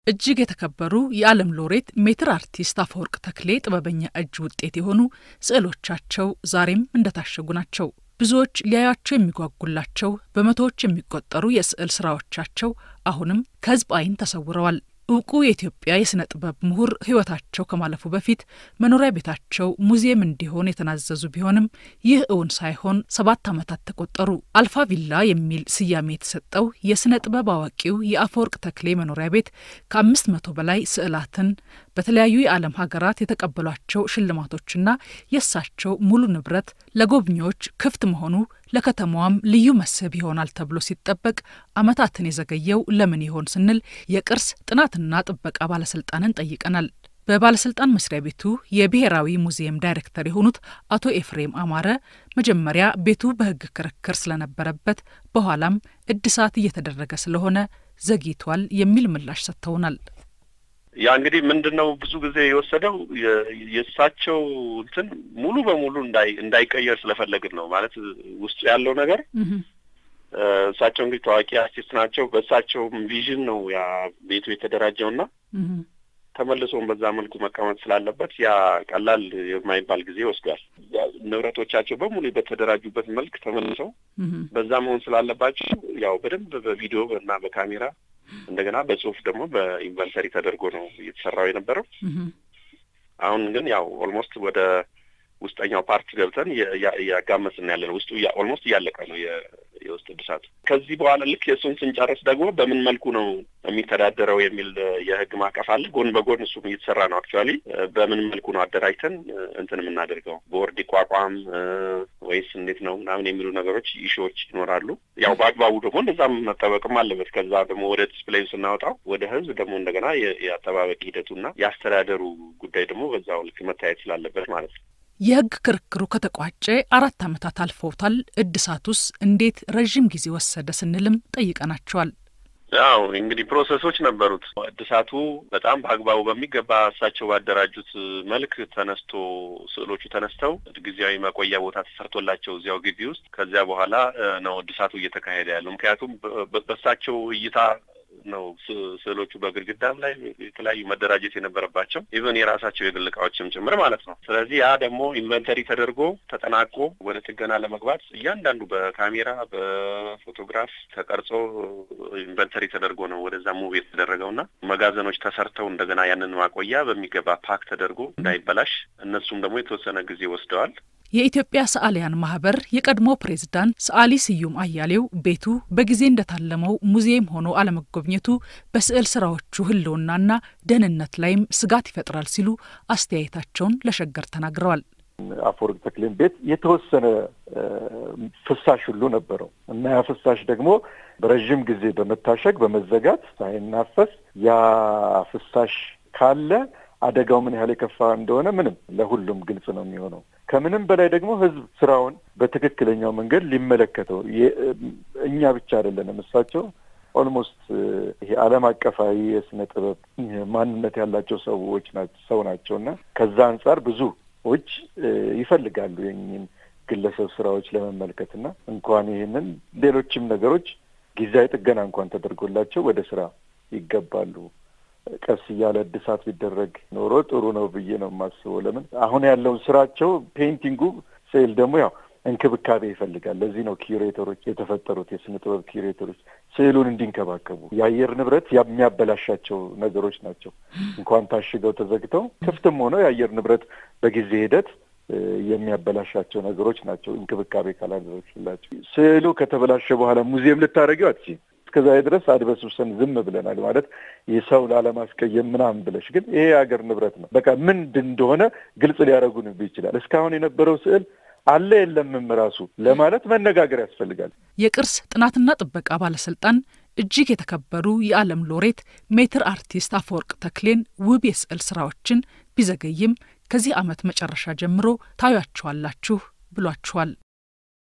እጅግ የተከበሩ የዓለም ሎሬት ሜትር አርቲስት አፈወርቅ ተክሌ ጥበበኛ እጅ ውጤት የሆኑ ስዕሎቻቸው ዛሬም እንደታሸጉ ናቸው። ብዙዎች ሊያያቸው የሚጓጉላቸው በመቶዎች የሚቆጠሩ የስዕል ስራዎቻቸው አሁንም ከሕዝብ ዓይን ተሰውረዋል። እውቁ የኢትዮጵያ የሥነ ጥበብ ምሁር ሕይወታቸው ከማለፉ በፊት መኖሪያ ቤታቸው ሙዚየም እንዲሆን የተናዘዙ ቢሆንም ይህ እውን ሳይሆን ሰባት ዓመታት ተቆጠሩ። አልፋ ቪላ የሚል ስያሜ የተሰጠው የሥነ ጥበብ አዋቂው የአፈወርቅ ተክሌ መኖሪያ ቤት ከአምስት መቶ በላይ ስዕላትን በተለያዩ የዓለም ሀገራት የተቀበሏቸው ሽልማቶችና የእሳቸው ሙሉ ንብረት ለጎብኚዎች ክፍት መሆኑ ለከተማዋም ልዩ መስህብ ይሆናል ተብሎ ሲጠበቅ ዓመታትን የዘገየው ለምን ይሆን ስንል የቅርስ ጥናትና ጥበቃ ባለስልጣንን ጠይቀናል። በባለስልጣን መስሪያ ቤቱ የብሔራዊ ሙዚየም ዳይሬክተር የሆኑት አቶ ኤፍሬም አማረ መጀመሪያ ቤቱ በሕግ ክርክር ስለነበረበት በኋላም እድሳት እየተደረገ ስለሆነ ዘግይቷል የሚል ምላሽ ሰጥተውናል። ያ እንግዲህ ምንድን ነው ብዙ ጊዜ የወሰደው የእሳቸው እንትን ሙሉ በሙሉ እንዳይቀየር ስለፈለግን ነው። ማለት ውስጡ ያለው ነገር እሳቸው እንግዲህ ታዋቂ አርቲስት ናቸው። በእሳቸውም ቪዥን ነው ያ ቤቱ የተደራጀውና ተመልሶም በዛ መልኩ መቀመጥ ስላለበት ያ ቀላል የማይባል ጊዜ ወስዷል። ንብረቶቻቸው በሙሉ በተደራጁበት መልክ ተመልሰው በዛ መሆን ስላለባቸው ያው በደንብ በቪዲዮ እና በካሜራ እንደገና በጽሁፍ ደግሞ በኢንቨንተሪ ተደርጎ ነው እየተሰራው የነበረው። አሁን ግን ያው ኦልሞስት ወደ ውስጠኛው ፓርት ገብተን እያጋመስን ያለ ነው። ውስጡ ኦልሞስት እያለቀ ነው የውስጥ እድሳቱ። ከዚህ በኋላ ልክ የእሱን ስንጨርስ ደግሞ በምን መልኩ ነው የሚተዳደረው የሚል የህግ ማዕቀፍ አለ። ጎን በጎን እሱም እየተሰራ ነው። አክቹዋሊ በምን መልኩ ነው አደራጅተን እንትን የምናደርገው ቦርድ ይቋቋም ወይስ እንዴት ነው ምናምን የሚሉ ነገሮች ኢሹዎች ይኖራሉ። ያው በአግባቡ ደግሞ እንደዛም መጠበቅም አለበት። ከዛ ደግሞ ወደ ዲስፕሌዩ ስናወጣው ወደ ህዝብ ደግሞ እንደገና የአጠባበቅ ሂደቱና የአስተዳደሩ ጉዳይ ደግሞ በዛው ልክ መታየት ስላለበት ማለት ነው። የህግ ክርክሩ ከተቋጨ አራት ዓመታት አልፈውታል። እድሳቱስ እንዴት ረዥም ጊዜ ወሰደ ስንልም ጠይቀናቸዋል። ያው እንግዲህ ፕሮሰሶች ነበሩት። እድሳቱ በጣም በአግባቡ በሚገባ እሳቸው ባደራጁት መልክ ተነስቶ ስዕሎቹ ተነስተው ጊዜያዊ መቆያ ቦታ ተሰርቶላቸው እዚያው ግቢ ውስጥ ከዚያ በኋላ ነው እድሳቱ እየተካሄደ ያለው። ምክንያቱም በእሳቸው እይታ ነው ስዕሎቹ በግድግዳም ላይ የተለያዩ መደራጀት የነበረባቸው ኢቨን የራሳቸው የግል እቃዎችም ጭምር ማለት ነው። ስለዚህ ያ ደግሞ ኢንቨንተሪ ተደርጎ ተጠናቆ ወደ ጥገና ለመግባት እያንዳንዱ በካሜራ በፎቶግራፍ ተቀርጾ ኢንቨንተሪ ተደርጎ ነው ወደዛ ሙቭ የተደረገውና መጋዘኖች ተሰርተው እንደገና ያንን ማቆያ በሚገባ ፓክ ተደርጎ እንዳይበላሽ እነሱም ደግሞ የተወሰነ ጊዜ ወስደዋል። የኢትዮጵያ ሰዓሊያን ማህበር የቀድሞ ፕሬዝዳንት ሰዓሊ ስዩም አያሌው ቤቱ በጊዜ እንደታለመው ሙዚየም ሆኖ አለመጎብኘቱ በስዕል ስራዎቹ ሕልውናና ደህንነት ላይም ስጋት ይፈጥራል ሲሉ አስተያየታቸውን ለሸገር ተናግረዋል። አፈወርቅ ተክሌን ቤት የተወሰነ ፍሳሽ ሁሉ ነበረው እና ያ ፍሳሽ ደግሞ በረዥም ጊዜ በመታሸግ በመዘጋት ሳይናፈስ ያ ፍሳሽ ካለ አደጋው ምን ያህል የከፋ እንደሆነ ምንም ለሁሉም ግልጽ ነው የሚሆነው። ከምንም በላይ ደግሞ ህዝብ ስራውን በትክክለኛው መንገድ ሊመለከተው እኛ ብቻ አይደለንም። እሳቸው ኦልሞስት ይሄ ዓለም አቀፋዊ የስነ ጥበብ ማንነት ያላቸው ሰዎች ሰው ናቸው እና ከዛ አንጻር ብዙዎች ይፈልጋሉ የኝን ግለሰብ ስራዎች ለመመልከት እና እንኳን ይህንን ሌሎችም ነገሮች ጊዜያዊ ጥገና እንኳን ተደርጎላቸው ወደ ስራ ይገባሉ። ቀስ እያለ እድሳት ቢደረግ ኖሮ ጥሩ ነው ብዬ ነው የማስበው። ለምን አሁን ያለውን ስራቸው ፔይንቲንጉ ስዕል ደግሞ ያው እንክብካቤ ይፈልጋል። ለዚህ ነው ኪዩሬተሮች የተፈጠሩት፣ የስነ ጥበብ ኪዩሬተሮች ስዕሉን እንዲንከባከቡ። የአየር ንብረት የሚያበላሻቸው ነገሮች ናቸው። እንኳን ታሽገው ተዘግተው ክፍትም ሆነው የአየር ንብረት በጊዜ ሂደት የሚያበላሻቸው ነገሮች ናቸው። እንክብካቤ ካላደረግሽላቸው ስዕሉ ከተበላሸ በኋላ ሙዚየም ልታደርጊው አትችይም። እስከዛ ድረስ አድበስብሰን ዝም ብለናል። ማለት የሰው ላለማስቀየም ምናምን ብለሽ ግን ይሄ የሀገር ንብረት ነው። በቃ ምንድን እንደሆነ ግልጽ ሊያደርጉን ይችላል። እስካሁን የነበረው ስዕል አለ የለምም ራሱ ለማለት መነጋገር ያስፈልጋል። የቅርስ ጥናትና ጥበቃ ባለስልጣን እጅግ የተከበሩ የዓለም ሎሬት ሜትር አርቲስት አፈወርቅ ተክሌን ውብ የስዕል ስራዎችን ቢዘገይም ከዚህ ዓመት መጨረሻ ጀምሮ ታዩአቸዋላችሁ ብሏችኋል።